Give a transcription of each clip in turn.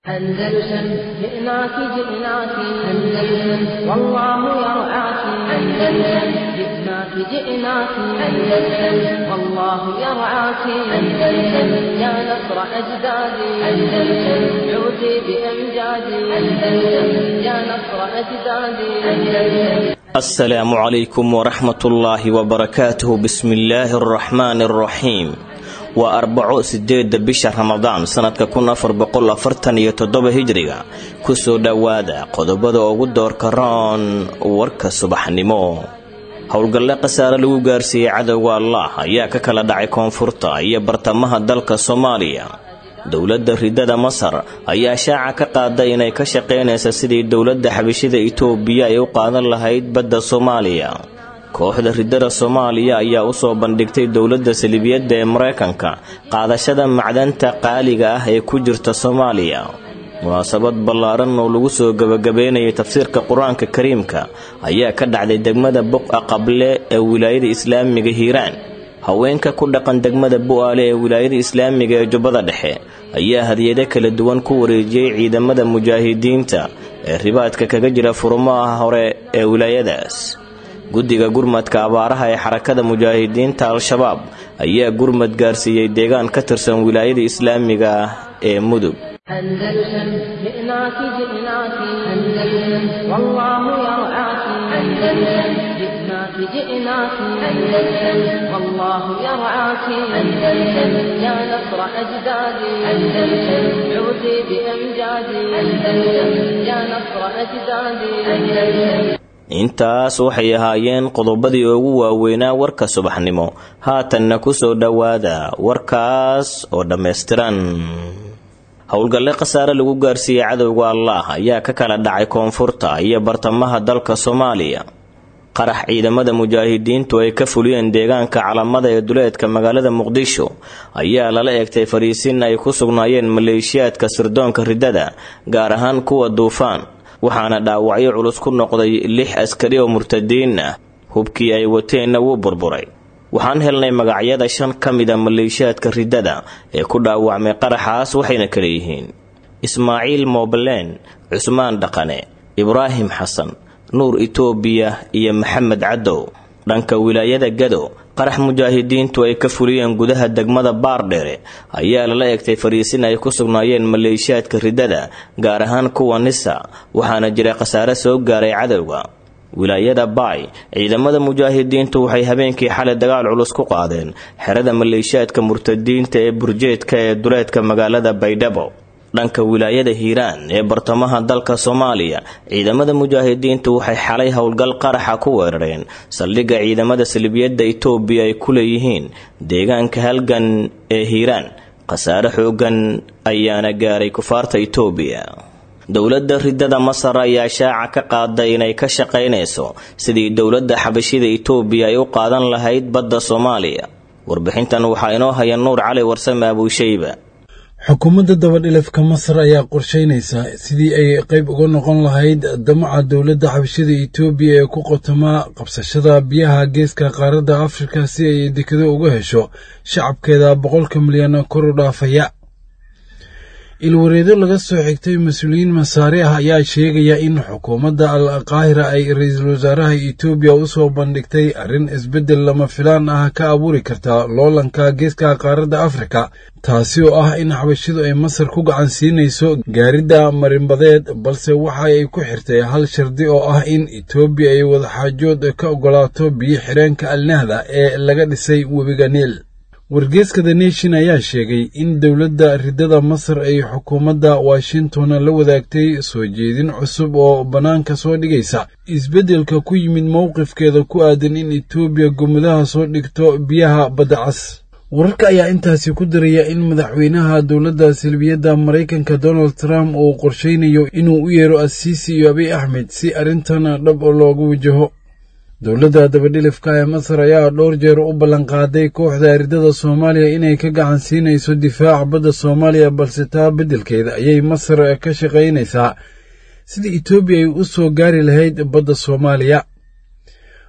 أندلسن جئناك جئناك أندلسن والله يرعاك أندلسن جئناك جئناك أندلسن والله يرعاك أندلسن يا نصر أجدادي أندلسن عودي بأمجادي أندلسن يا نصر أجدادي أندلسن السلام عليكم ورحمة الله وبركاته بسم الله الرحمن الرحيم waa arbaco sideeda bisha ramadaan sanadka kun afar boqol afartan iyo toddoba hijriga kusoo dhowaada qodobada ugu doorka roon warka subaxnimo howlgalle khasaare lagu gaarsiiyey cadowga allah ayaa ka kala dhacay koonfurta iyo bartamaha dalka soomaaliya dowladda ridada masar ayaa shaaca ka qaaday inay ka shaqaynaysa sidii dowladda xabishida itoobiya ay u qaadan lahayd badda soomaaliya kooxda ridada soomaaliya ayaa usoo bandhigtay dowladda salibiyadda ee maraykanka qaadashada macdanta qaaliga ah ee ku jirta soomaaliya munaasabad ballaaran oo lagu soo gebagabeynayay tafsiirka qur-aanka kariimka ayaa ka dhacday degmada buqa qable ee wilaayada islaamiga hiiraan haweenka ku dhaqan degmada bu-aale ee wilaayada islaamiga ee jubbada dhexe ayaa hadiyado kala duwan ku wareejiyey ciidamada mujaahidiinta ee ribaadka kaga jira furumaha hore ee wilaayadaas guddiga gurmadka abaaraha ee xarakada mujaahidiinta al-shabaab ayaa gurmad gaarsiiyey deegaan ka tirsan wilaayada islaamiga ah ee mudug أندلسن جئناك جئناك أندلسن والله يرعاك أندلسن جئناك جئناك أندلسن والله يرعاك أندلسن يا نصر أجدادي أندلسن عودي بأمجادي أندلسن يا نصر أجدادي أندلسن intaas waxay ahaayeen qodobadii ugu waaweynaa warka subaxnimo haatanna ku soo dhowaada warkaas oo dhammaystiran howlgalle khasaare lagu gaarsiiyey cadowga allah ayaa ka kala dhacay koonfurta iyo bartamaha dalka soomaaliya qarax ciidamada mujaahidiintu ay ka fuliyeen deegaanka calamada ee duleedka magaalada muqdisho ayaa lala eegtay fariisin ay ku sugnaayeen maleeshiyaadka sirdoonka ridada gaar ahaan kuwa duufaan waxaana dhaawacyo culus ku noqday lix askari oo murtadiin ah hubkii ay wateenna wuu burburay waxaan helnay magacyada shan ka mida maleeshiyaadka ridada ee ku dhaawacmay qaraxaas waxayna kala yihiin ismaaciil moobleen cusmaan dhaqane ibraahim xasan nuur itoobiya iyo maxamed cadow dhanka wilaayada gado qarax mujaahidiintu ay ka fuliyeen gudaha degmada baardheere ayaa lala eegtay fariisin ay ku sugnaayeen maleeshiyaadka ridada gaar ahaan kuwa nisa waxaana jira khasaare soo gaaray cadowga wilaayada baay ciidamada mujaahidiintu waxay habeenkii xalay dagaal culus ku qaadeen xerada maleeshiyaadka murtadiinta ee burjeedka ee duleedka magaalada baydhabo dhanka wilaayada hiiraan ee bartamaha dalka soomaaliya ciidamada mujaahidiintu waxay xalay howlgal qaraxa ku weerareen saldhigga ciidamada salibiyadda itoobiya ay ku leeyihiin deegaanka halgan ee hiiraan khasaare xoogan ayaana gaaray kufaarta itoobiya dowladda ridada masar ayaa shaaca ka qaaday inay ka shaqaynayso sidii dowladda xabashida itoobiya ay u qaadan lahayd badda soomaaliya warbixintan waxaa inoo haya nuur cali warsame abuushayba xukuumadda dabadhilafka masar ayaa qorshaynaysaa sidii ay qayb uga noqon lahayd damaca dowladda xabashada itoobiya ee ku qotamaa qabsashada biyaha geeska qaaradda afrika si ay dekado uga hesho shacabkeeda boqolka milyan kor u dhaafaya ilwareedo laga soo xigtay mas-uuliyiin masaari ah ayaa sheegaya in xukuumadda al qaahira ay ra-iisul wasaaraha itoobiya u soo bandhigtay arrin isbeddel lama filaan ah ka abuuri karta loolanka geeska qaaradda afrika taasi oo ah in xabashidu ay masar ku gacan siinayso gaaridda marinbadeed balse waxa ay ku xirtay hal shardi oo ah in itoobiya ay wadaxaajood ka oggolaato biyo xireenka alnahda ee laga dhisay webiga niil wargeeska the nation ayaa sheegay in dowladda ridada masar ay xukuumadda washington la wadaagtay soo jeedin cusub oo bannaanka soo dhigaysa isbeddelka ku yimid mowqifkeeda ku aadan in etoobiya gumudaha soo dhigto biyaha badda cas wararka ayaa intaasi ku daraya in madaxweynaha dowladda salbiyadda maraykanka donald trump uu qorshaynayo inuu u yeero asiisi iyo abiy axmed si arrintan dhab loogu wajaho dowladda dabadhilifka ee masar ayaa dhowr jeer u ballanqaaday kooxda ridada soomaaliya inay ka gacan siinayso difaaca badda soomaaliya balse taa beddelkeeda ayay masar ka shaqaynaysaa sidii etoobiya ay u soo gaari lahayd badda soomaaliya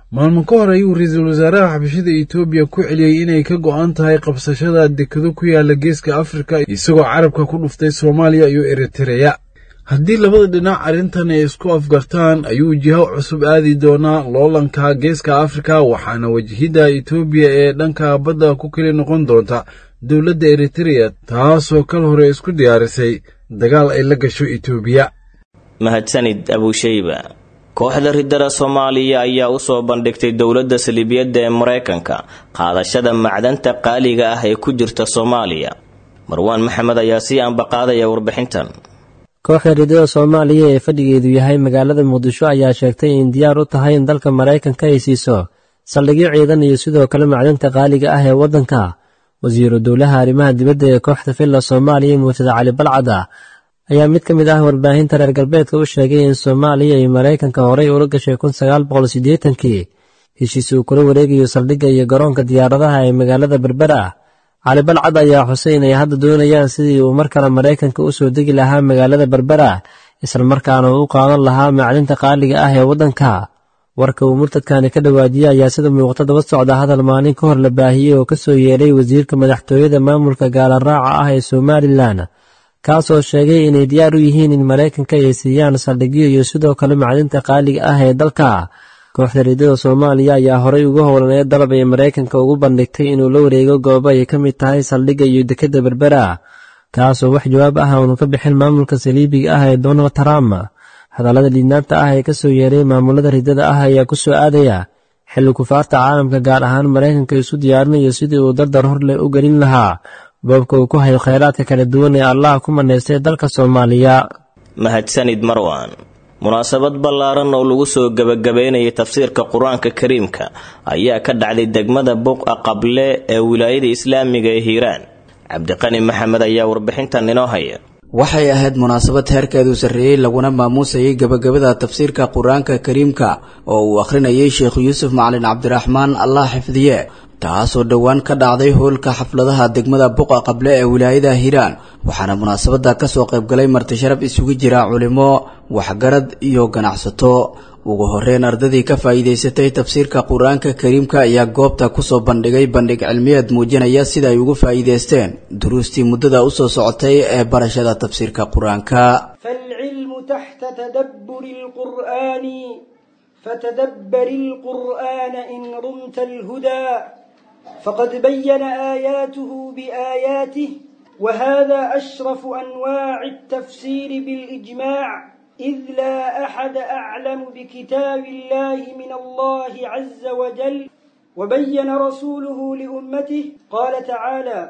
maalmo ka hor ayuu ra-iisul wasaaraha xabashada etoobiya ku celiyey inay ka go'an tahay qabsashada dekado ku yaala geeska afrika isagoo carabka ku dhuftay soomaaliya iyo eritereya haddii labada dhinac arrintan ay isku afgartaan ayuu jiho cusub aadi doonaa loolanka geeska afrika waxaana wajahidda etoobiya ee dhanka badda ku keli noqon doonta dowladda eritereya taasoo kal hore isku diyaarisay dagaal ay la gasho etoobiya mahadsanid abushayba kooxda riddada soomaaliya ayaa u soo bandhigtay dowladda saliibiyadda ee maraykanka qaadashada macdanta qaaliga ah ee ku jirta soomaaliya marwaan maxamed ayaa sii ambaqaadaya warbixintan kooxda riddada soomaaliya ee fadhigeedu yahay magaalada muqdisho ayaa sheegtay in diyaar u tahay in dalka maraykanka ay siiso saldhigyo ciidan iyo sidoo kale macdanta qaaliga ah ee waddanka wasiiru dowlaha arrimaha dibadda ee kooxda villa soomaaliya muuftada cali balcada ayaa mid ka mid ah warbaahinta reer galbeedka u sheegay in soomaaliya iyo maraykanka horey ula gashay kun sagaal boqol siddeetankii heshiis uu kula wareegayo saldhigga iyo garoonka diyaaradaha ee magaalada berbera cali balcad ayaa xusay inay hadda doonayaan sidii uu mar kale maraykanka u soo degi lahaa magaalada berbera islamarkaana uu u qaadan lahaa macdinta qaaliga ah ee waddanka warka uu murtadkani ka dhawaajiyey ayaa sida muuqata daba socda hadal maalin ka hor la baahiyey oo ka soo yeedhay wasiirka madaxtooyada maamulka gaalaraaca ah ee somalilan kaasoo sheegay inay diyaar u yihiin in maraykanka ay siiyaan saldhigyo iyo sidoo kale macdinta qaaliga ah ee dalka kooxda riidada soomaaliya ayaa horey uga howlanee dalab ay maraykanka ugu bandhigtay inuu la wareego goobo ay ka mid tahay saldhigga iyo dekadda berbera kaasoo wax jawaab ah uunu ka bixin maamulka saliibiga ah ee donald trump hadallada liidnaanta ah ee ka soo yeeray maamulada riddada ah ayaa ku soo aadaya xilli kufaarta caalamka gaar ahaan maraykanka isu diyaarinayo sidii uu dardar hor leh u gelin lahaa boobka uu ku hayo khayraadka kala duwan ee allah ku manaystay dalka soomaaliya mahadsanid marwan munaasabad ballaaran oo lagu soo gebagabaynayay tafsiirka qur-aanka kariimka ayaa ka dhacday degmada buqa qable ee wilaayada islaamiga ee hiiraan cabdiqani maxamed ayaa warbixintan inoo haya waxay ahayd munaasabad heerkeedu sarreeyey laguna maamuusayay gebagabada tafsiirka qur-aanka kariimka oo uu akhrinayay sheekh yuusuf macalin cabdiraxmaan allah xifdiye taasoo dhowaan ka dhacday hoolka xafladaha degmada buqa qable ee wilaayada hiiraan waxaana munaasabada kasoo qaybgalay martisharaf isugu jira culimo waxgarad iyo ganacsato ugu horeyn ardadii ka faa'iidaysatay tafsiirka qur-aanka kariimka ayaa goobta kusoo bandhigay bandhig cilmiyeed muujinaya sida ay ugu faa'iidaysteen duruustii muddada usoo socotay ee barashada tafsiirka qur-aanka فالعلم تحت تدبر القرآن فتدبر القرآن إن رمت الهدى فقد بين آياته بآياته وهذا أشرف أنواع التفسير بالإجماع إذ لا أحد أعلم بكتاب الله من الله عز وجل وبين رسوله لأمته قال تعالى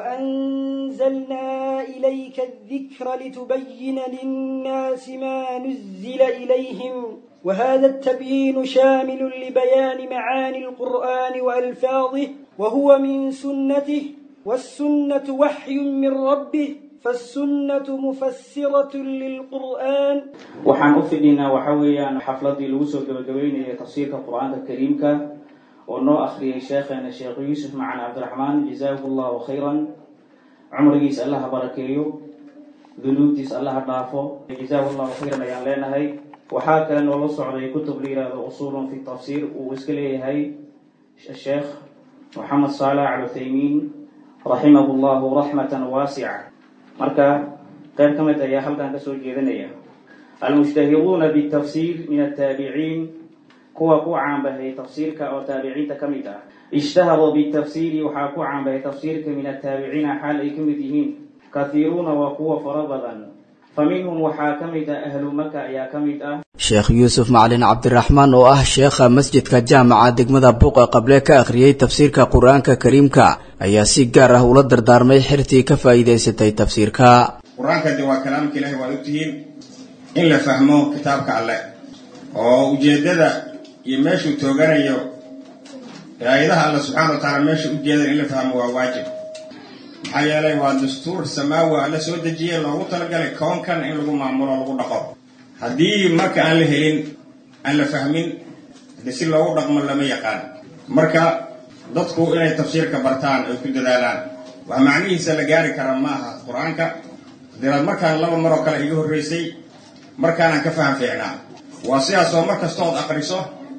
وأنزلنا إليك الذكر لتبين للناس ما نزل إليهم وهذا التبيين شامل لبيان معاني القرآن وألفاظه وهو من سنته والسنة وحي من ربه فالسنة مفسرة للقرآن waxaan u fidhinaa waxa weeyaan xafladii lagu soo gabagabeynayay tafsiirka qur-aanka kariimka oo noo akhriyay sheekheena sheekh yuusuf macan cabdiraxmaan jazaahu llahu khayran cumrigiis allaha barakeeyo dunuubtiis allaha dhaafo jazaahu llahu khayran ayaan leenahay waxaa kale noola socday kutub la yihahdo usulun fi tafsiir uu iska leeyahay sheekh moxamed saalax al uthaymiin raximahu llahu raxmatan waasica marka qayb ka mid ayaa halkan kasoo jeedinaya almushtahiruuna bitafsiir min ataabiciin kuwa ku caanbahay tafsiirka oo taabiciinta ka mid ah ishtaharuu bitafsiiri waxaa ku caanbahay tafsiirka min ataabiciina xaal ay ka mid yihiin kahiiruuna waa kuwa fara badan fa minhum waxaa ka mid ah ahlu maka ayaa ka mid ah sheekh yuusuf macalin cabdiraxmaan oo ah sheekha masjidka jaamaca degmada buuqa qable ka akhriyey tafsiirka qur-aanka kariimka ayaa si gaar ah ula dardaarmay xirtii ka faa'iidaysatay tafsiirka qur-aanka de waa kalaamka ilahi waa ogtihiin in la fahmo kitaabka alle oo ujeeddada iyo meeshuu tooganayo aayadaha alle subxaana wa tacaala meesha ujeedan in la fahmo waa waajib maxaa yeelay waa dastuur samaawi alle soo dejiye loogu talagalay koonkan in lagu maamulo lagu dhaqo haddii marka aan la helin aan la fahmin de si loogu dhaqmo lama yaqaan marka dadku inay tafsiirka bartaan ay ku dadaalaan wax macnihiisa la gaari kara ma aha qur-aanka deeraad markaan laba maroo kale iga horreysay markaanaan ka faham fiicnaa waa sidaas oo mar kastood aqriso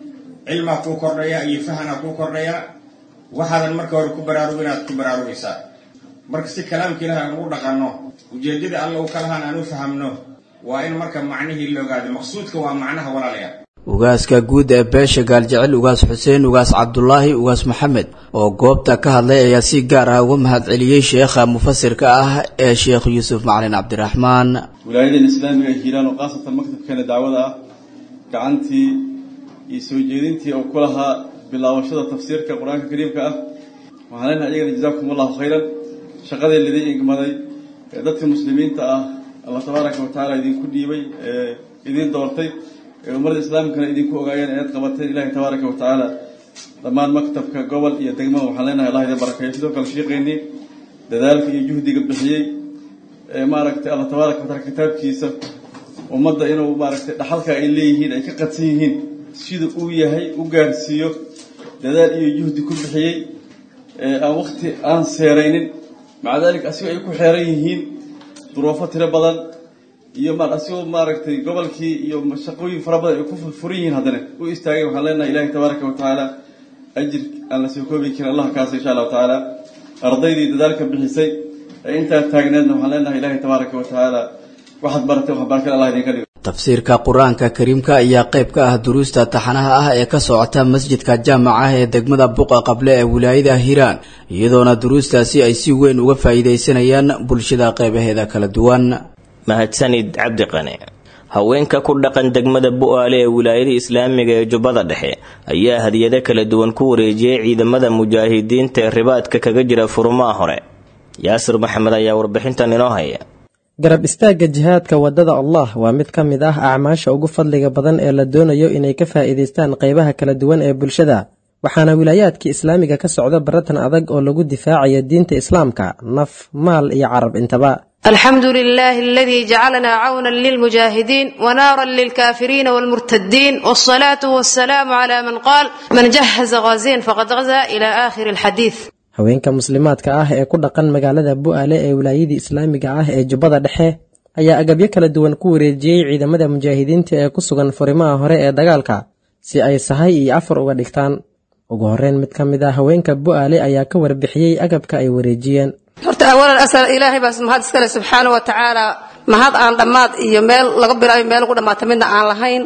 cilmaa kuu kordhaya iyo fahanaa kuu kordhaya waxaadan marka hore ku baraarug inaad ku baraarugaysaa marka si kalaamka ilahi aan ugu dhaqanno ujeeddada alla u kalahaan aan u fahamno waa in marka macnihii la ogaado maqsuudka waa macnaha walaalaya ugaaska guud ee beesha gaaljecel ugaas xuseen ugaas cabdulaahi ugaas maxamed oo goobta ka hadlay ayaa si gaar ah uga mahadceliyey sheekha mufasirka ah ee sheekh yuusuf macalin cabdiraxmaan wilaayadan islaamiga ee hiiraan oo khaasatan maktabkeena dacwada ah gacantii iyo soo jeedintii oo ku lahaa bilaabashada tafsiirka qur-aanka kariimka ah waxaan leenahay iyagana jazaakum allahu khayran shaqadii lidin igmaday ee dadka muslimiinta ah allah tabaaraka wa tacaala idinku dhiibay ee idin doortay ee ummadda islaamkana idinku ogaayeen inaad qabateen ilahi tabaaraka wa tacaala dhammaan maktabka gobol iyo degmada waxaan leenahay allah idin barakeeyo sidoo kale sheeqeynii dadaalka iyo juhdiga bixiyey ee maaragtay allah tabaaraka wa taala kitaabkiisa ummadda inuu maaragtay dhaxalka ay leeyihiin ay ka qadsan yihiin sida uu yahay u gaarsiiyo dadaal iyo juhdi ku bixiyey ee aan wakti aan seeraynin maca daalika asigoo ay ku xeeran yihiin duruufo tiro badan iyo ma asigoo maaragtay gobolkii iyo shaqooyin fara badan ay ku furan yihiin haddana u istaagay waxaan leenahay ilahi tabaaraka wa tacaala ajir aan la soo koobi karin allah kaasa insha allahu tacaala ardaydii dadaalka bixisay ee intaa taagneedna waxaan leenahay ilahi tabaaraka wa tacaala waxaad baratay wax barakada allah idinka dhigo tafsiirka qur-aanka kariimka ayaa qayb ka ah duruusta taxanaha ah ee ka socota masjidka jaamaca ee degmada buqa qable ee wilaayada hiiraan iyadoona duruustaasi ay si weyn uga faa'iidaysanayaan bulshada qaybaheeda kala duwan mahadsanid cabdi qane haweenka ku dhaqan degmada bu-aale ee wilaayada islaamiga ee jubbada dhexe ayaa hadiyado kala duwan ku wareejiyey ciidamada mujaahidiinta ee ribaadka kaga jira furumaha hore yaasir maxamed ayaa warbixintan inoo haya garab istaagga jihaadka waddada allah waa mid ka mid ah acmaasha ugu fadliga badan ee la doonayo inay ka faa'iidaystaan qaybaha kala duwan ee bulshada waxaana wilaayaadkii islaamiga ka socda baratan adag oo lagu difaacayo diinta islaamka naf maal iyo carab intaba الحمد لله الذي جعلنا عونا للمجاهدين ونارا للكافرين والمرتدين والصلاة والسلام على من قال من جهز غازين فقد غزا إلى آخر الحديث haweenka muslimaadka ah ee ku dhaqan magaalada bu-aale ee wilaayadii islaamiga ah ee jubbada dhexe ayaa agabyo kala duwan ku wareejiyey ciidamada mujaahidiinta ee ku sugan furimaha hore ee dagaalka si ay sahay iyo afar uga dhigtaan ugu horreyn mid ka mid ah haweenka bu-aale ayaa ka warbixiyey agabka ay wareejiyeen horta awalan asal ilaahay baas mahad iskale subxaana wa tacaala mahad aan dhammaad iyo meel laga bilaayo meel lagu dhammaata midna aan lahayn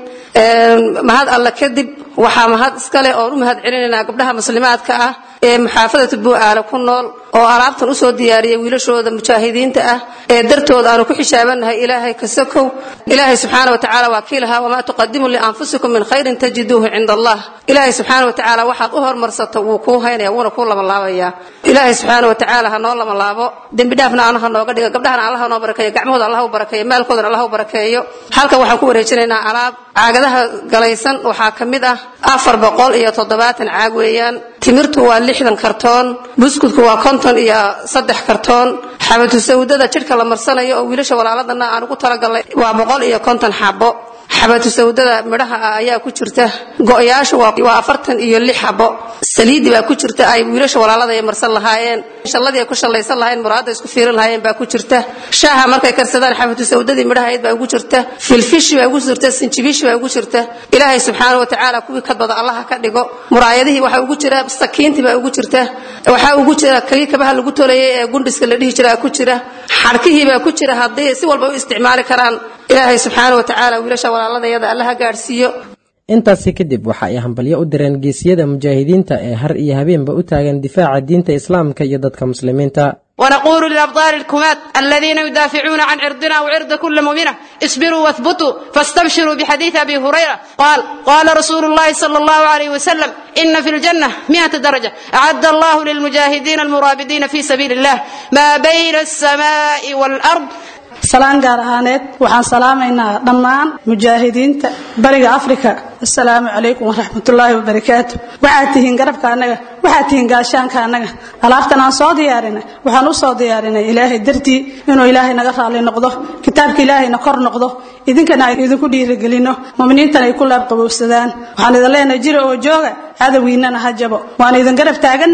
mahad alle kadib waxaa mahad iskale oon u mahad celinaynaa gabdhaha muslimaadka ah ee muxaafadata bu-aale ku nool oo alaabtan usoo diyaariyay wiilashooda mujaahidiinta ah ee dartooda aanu ku xishaabanahay ilaahay kasakow ilaahay subxaana wa tacaala waa kii lahaa wamaa tuqadimu lianfusikum min khayrin tajiduuhu cinda allah ilaahay subxaana wa tacaala waxaad u hormarsato wuu kuu haynaya wuuna kuu labanlaabayaa ilaahay subxaana wa tacaala ha noo labanlaabo dembi dhaafna allaha nooga dhiga gabdhahana allaha noo barakeeyo gacmahooda allah u barakeeyo maalkoodana allah u barakeeyo halkan waxaan ku wareejinaynaa alaab caagadaha galaysan waxaa ka mid ah afar boqol iyo toddobaatan caag weeyaan timirtu waa lixdan kartoon buskudku waa konton iyo saddex kartoon xabatu sawdada jidhka la marsanayo oo wiilasha walaaladana aan ugu talagalnay waa boqol iyo konton xabo xabatu sawdada midhaha ah ayaa ku jirta go-yaashu waa afartan iyo lix xabo saliidi baa ku jirta ay wiilasha walaalada ay marsan lahaayeen shalladii ay ku shallaysan lahaayeen muraada isku fiirin lahaayeen baa ku jirta shaaha markay karsadaan xabatu sawdadii midhahayd baa ugu jirta filfishi baa ugu jirta sinjibishi baa ugu jirta ilaahay subxaana wa tacaala kuwii kadbada allaha ka dhigo muraayadihii waxaa ugu jira sakiintii baa ugu jirta waxaa ugu jira kagii kabaha lagu tolayay ee gundhiska la dhihi jiraa ku jira xadhkihii baa ku jira haddii si walba u isticmaali karaan ilaahay subxaana wa tacaala wiilasha walaaladayada allaha gaadhsiiyo intaasi kadib waxa ay hambalyo u direen geesiyada mujaahidiinta ee har iyo habeenba u taagan difaaca diinta islaamka iyo dadka muslimiinta ونقول للأبطال الكمات الذين يدافعون عن عرضنا وعرض كل مؤمنة اصبروا واثبتوا فاستبشروا بحديث أبي هريرة قال قال رسول الله صلى الله عليه وسلم إن في الجنة مئة درجة أعد الله للمجاهدين المرابدين في سبيل الله ما بين السماء والأرض salaan gaar ahaaneed waxaan salaamaynaa dhammaan mujaahidiinta bariga afrika assalaamu calaykum waraxmatullaahi wabarakaatu waxaad tihiin garabka annaga waxaad tihiin gaashaanka annaga alaabtan aan soo diyaarinay waxaan u soo diyaarinay ilaahay dartii inuu ilaahay naga raalli noqdo kitaabka ilaahayna kor noqdo idinkana ay idinku dhiirigelino muminiintana ay ku laabqabowsadaan waxaan idin leenahay jira oo jooga cadowgiinana ha jabo waan idin garab taagannahay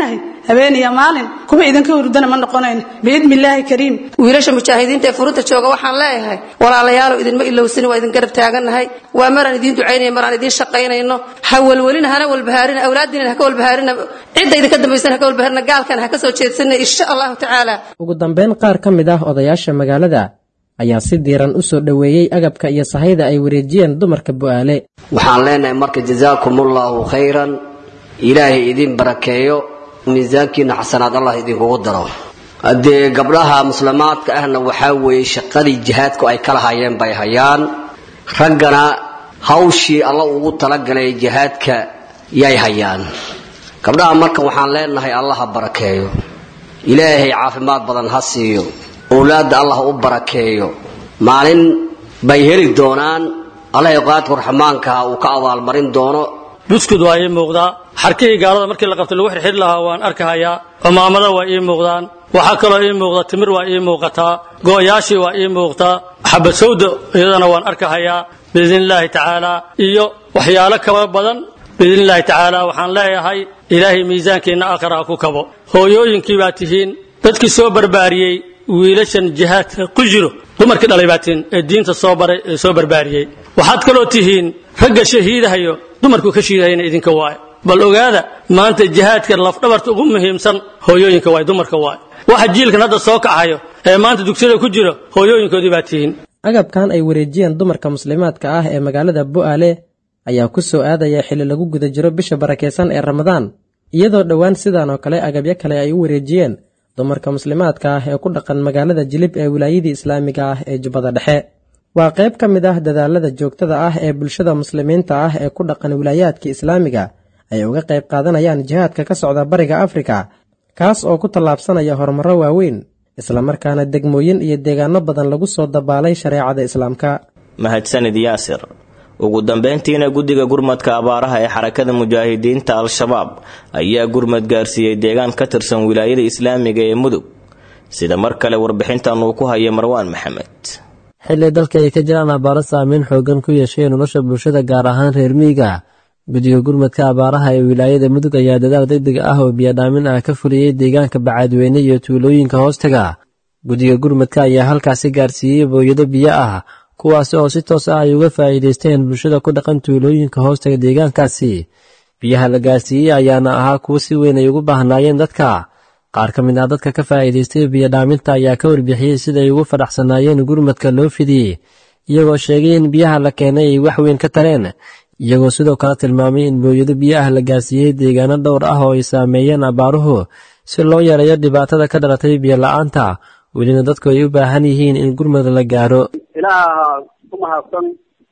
habeen iyo maalin kuwa idinka hurdana ma noqonayno biidni illaahi kariim wiilasha mujaahidiinta ee furunta jooga waxaan leeyahay walaalayaalow idinma ilowsani waa idin garab taagannahay waa maraan idiin ducaynaya maraan idiin shaqaynayno ha welwelina hana walbahaarina awlaadiina ha ka walbahaarina cidda idinka dambaysan ha ka walbahaarina gaalkan ha ka soo jeedsanina insha allahu tacaala ugu dambeyn qaar ka mid ah odayaasha magaalada ayaa si diiran u soo dhoweeyey agabka iyo sahayda ay wareejiyeen dumarka bu'aale waxaan leenahay marka jazaakumullahu khayran ilaahay idin barakeeyo miisaankiina xasanaad allah idinkugu daro haddee gabdhaha muslimaadka ahna waxaa weeye shaqadii jihaadku ay kala hayeen bay hayaan raggana hawshii alla ugu talagalay jihaadka yay hayaan gabdhaha marka waxaan leenahay allah ha barakeeyo ilaahay caafimaad badan ha siiyo owlaadda allah u barakeeyo maalin bay heli doonaan allahay qaadku raxmaankaha uu ka abaalmarin doono buskud waa ii muuqdaa xarkihii gaalada markii la qabtay lagu xirxiri lahaa waan arkahayaa cumaamada waa ii muuqdaan waxaa kaloo ii muuqda timir waa ii muuqataa go'yaashii waa ii muuqtaa xabad sawda iyadana waan arkahayaa biidni illaahi tacaalaa iyo waxyaalo kaba badan biidni illaahi tacaala waxaan leeyahay ilaahay miisaankiinna aakhira ha ku kabo hooyooyinkii baa tihiin dadkii soo barbaariyey wiilashan jihaadka ku jiro dumarkii dhalay baa tihiin ee diinta soo baray ee soo barbaariyey waxaad kaloo tihiin ragga shahiidahayo dumarku ka shiidahayna idinka waaye bal ogaada maanta jihaadka lafdhabarta ugu muhiimsan hooyooyinka waay dumarka waay waxa jiilkan hadda soo kacayo ee maanta dugsiyada ku jiro hooyooyinkoodii baa tihiin agabkan ay wareejiyeen dumarka muslimaadka ah ee magaalada bu'aale ayaa ku soo aadaya xilli lagu guda jiro bisha barakaysan ee ramadaan iyadoo dhowaan sidan oo kale agabyo kale ay u wareejiyeen dumarka muslimaadka ah ee ku dhaqan magaalada jilib ee wilaayadii islaamiga ah ee jubbada dhexe waa qayb ka mid ah dadaalada joogtada ah ee bulshada muslimiinta ah ee ku dhaqan wilaayaadka islaamiga ay uga qayb qaadanayaan jihaadka ka socda bariga afrika kaas oo ku tallaabsanaya horumarro waaweyn islamarkaana degmooyin iyo deegaano badan lagu soo dabaalay shareecada islaamka mahadsanid yaasir ugu dambeyntiina guddiga gurmadka abaaraha ee xarakada mujaahidiinta al-shabaab ayaa gurmad gaarsiiyey deegaan ka tirsan wilaayada islaamiga ee mudug sida mar kale warbixintan uu ku haya marwaan maxamed xilli dalka ay ka jiraan abaaro saameyn xoogan ku yeeshay nolosha bulshada gaar ahaan reer miyiga guddiga gurmadka abaaraha ee wilaayada mudug ayaa dadaal degdeg ah oo biyadhaamin ah ka fuliyey deegaanka bacaadweyne iyo tuulooyinka hoostaga guddiga gurmadka ayaa halkaasi gaarsiiyey booyado biyo ah kuwaasi oo si toos ah ay uga faa'iidaysteen bulshada ku dhaqan tuulooyinka hoostaga deegaankaasi biyaha la gaarsiiyey ayaana ahaa kuwo si weyn ay ugu baahnaayeen dadka qaar ka mid ah dadka ka faa'iidaystay biyodhaaminta ayaa ka warbixiyey sida ay ugu fadhaxsanaayeen gurmadka loo fidiyey iyagoo sheegay in biyaha la keenay ay wax weyn ka tareen iyagoo sidoo kale tilmaamay in booyado biyo ah la gaarsiiyey deegaano dhowr ah oo ay saameeyeen abaaruhu si loo yareeyo dhibaatada ka dhalatay biyo la-aanta welina dadku ay u baahan yihiin in gurmad la gaaro ilaaha ku mahadsan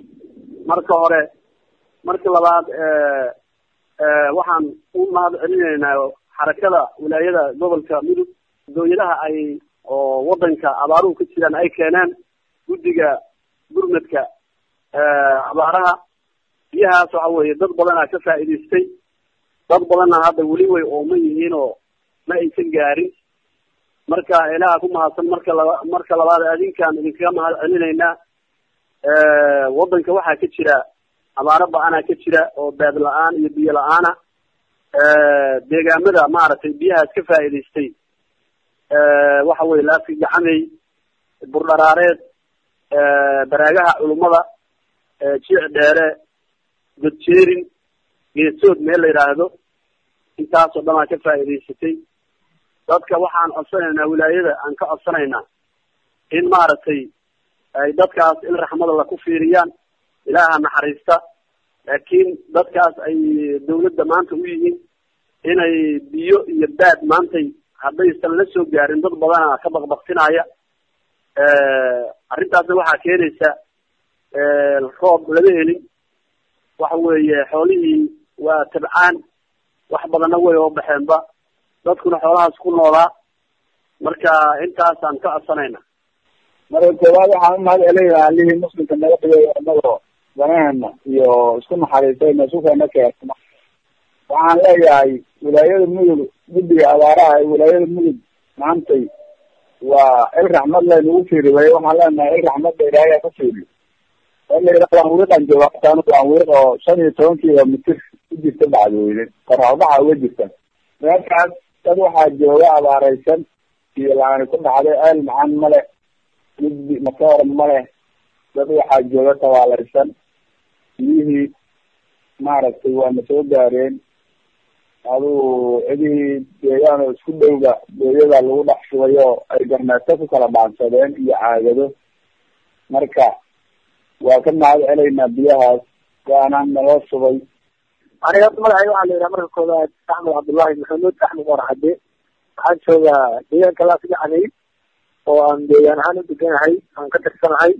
marka hore marka labaad waxaan u mahad celinaynaa xarakada wilaayada gobolka mudug dooyadaha ay oo wadanka abaaruhu ka jiraan ay keeneen guddiga gurmadka abaaraha biyahaas waxa weeye dad badanaa ka faa'iidaystay dad badanna hadda weli way ooman yihiin oo ma aysan gaarin marka ilaaha ku mahadsan marka laba marka labaad adinkaan idinkaga mahad celinaynaa wadanka waxaa ka jira abaaro ba-anaa ka jira oo baad la-aan iyo biyo la-aana deegaamada maaragtay biyahaas ka faa'iidaystay waxa weye laafi gacamey burdharaareed baraagaha culummada jiic dheere godjeerin geesood meel la yidhaahdo intaasoo dhan aa ka faa'iidaysatay dadka waxaan codsanaynaa wilaayada aan ka codsanaynaa in maaragtay ay dadkaas in raxmada la ku fiiriyaan ilaaha naxariista laakiin dadkaas ay dawladda maanta u yihiin inay biyo iyo baad maantay haddaysan la soo gaarin dad badana ka baqbaqtinaya arrintaasna waxaa keenaysa roob lama helin waxa weeye xoolihii waa tabcaan wax badanna way oo baxeenba dadkuna xoolahaas ku noolaa marka intaasaan ka codsanayna marka koowaad waxaan umahad celinayaa allihii muslimka naga dhigay inagoo danaheena iyo isku naxariistayna isukana keena waxaan leeyahay wilaayada mudug guddiga abaaraha ee wilaayada mudug maantay waa il raxmad laynagu fiiri way waxaan leenahay il raxmadda ilaahay ku fiiriyo waan wiiqan joogataan waan wiiq oo shan iyo toban kilomitir ku jirta bacdweyne qoraxbaxa uga jirta meeshaas dad waxaa jooga abaaraysan iyo laani ku dhacday ceel macaan ma leh gudbi matoor ma leh dad waxaa jooga tabaalaysan biyihii maaragtay waana soo gaareen adugu cidihii deegaan oo isku dhowga booyada lagu dhex shubay oo ay garneeto ku kala dhaansadeen iyo caagado marka waa ka mahad celaynaa biyahaas waana naloo shubay aniga horta magacayga waxaa la yidhaha marka koobaad axmed cabdullahi maxamuud axmed warxade waxaan joogaa deegaanka laas gacanay oo aan deegaan ahaan u deganahay aan ka tirsanahay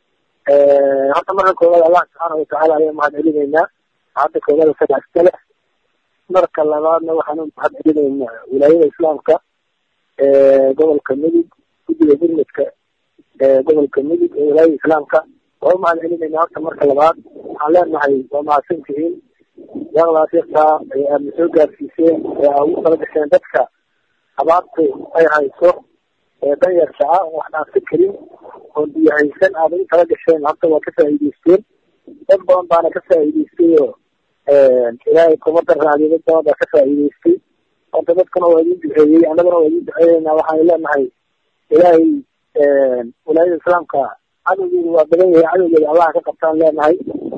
horta marka koobaad allah subxaana watacaala ayaan mahad celinaynaa hadda koobada saddex kale marka labaadna waxaan u mahad celinaynaa wilaayada islaamka gobolka mudug guddiga gurmadka gobolka mudug ee wilaayada islaamka waa u mahad celinaynaa horta marka labaad waxaan leenahay waa mahadsantihiin yaqdaas yartaa ee aadna soo gaarsiiseen ee aa ugu tala gasheen dadka abaartu ay hayso ee danyarta ah wax dhaafsan karin oon biyo haysan aada ugu tala gasheen horta waa ka faa'iideysteen dad badan baana ka faa'iideystay oo ilaahay kuma daraadiyo dad badan baa ka faa'iideystay horta dadkana waa idin duceeyey annaguna waa idin duceeyeynaa waxaan leenahay ilaahay walaayada islaamka cadowgeedu waa badan yahay cadowgeeda allaha ka qabtaan leenahay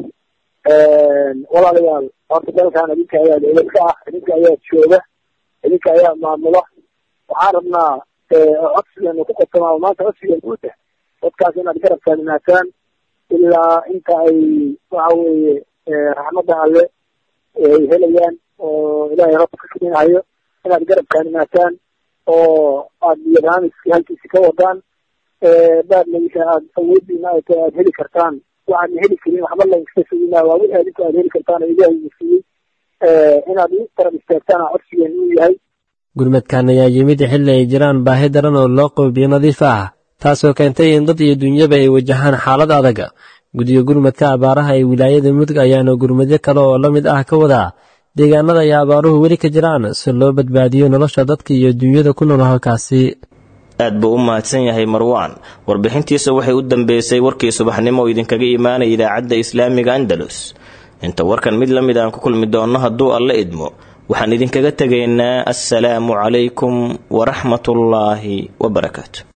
walaalayaal horta dalkan idinka ayaa dowlad ka ah idinka ayaa jooga idinka ayaa maamula waxaan rabnaa codsigeenu ku qabsanaa maanta codsigeenu u deh dadkaas inaad garab taagnaataan ilaa inta ay waxa weeye raxmadda alle ay helayaan oo ilaahay rabka ka keenahayo inaad garab taagnaataan oo aad barnaamijkii halkiisi ka wadaan baadlaysa aad awoodiina ay tahay aad heli kartaan waxaadna heli karin waxba lainka sugina waa wixii adinku aad heli kartaan oo ilaahay uu siiyey inaad u garab istaagtaan codsigeenu uu yahay gurmadkan ayaa yimid xilli ay jiraan baahi daran oo loo qabo biyo nadiif ah taasoo keentay in dad iyo dunyaba ay wajahaan xaalad adag guddiga gurmadka abaaraha ee wilaayada mudug ayaana gurmadyo kale oo la mid ah ka wadaa deegaanada ay abaaruhu weli ka jiraan si loo badbaadiyo nolosha dadka iyo dunyada ku nool halkaasi aad buu u mahadsan yahay marwaan warbixintiisa waxay u dambeysay warkii subaxnimo oo idinkaga imaanaya idaacadda islaamiga andalus inta warkan mid la mid aan ku kulmi doonno hadduu alla idmo waxaan idinkaga tegaynaa assalaamu calaykum waraxmatullaahi wabarakaatu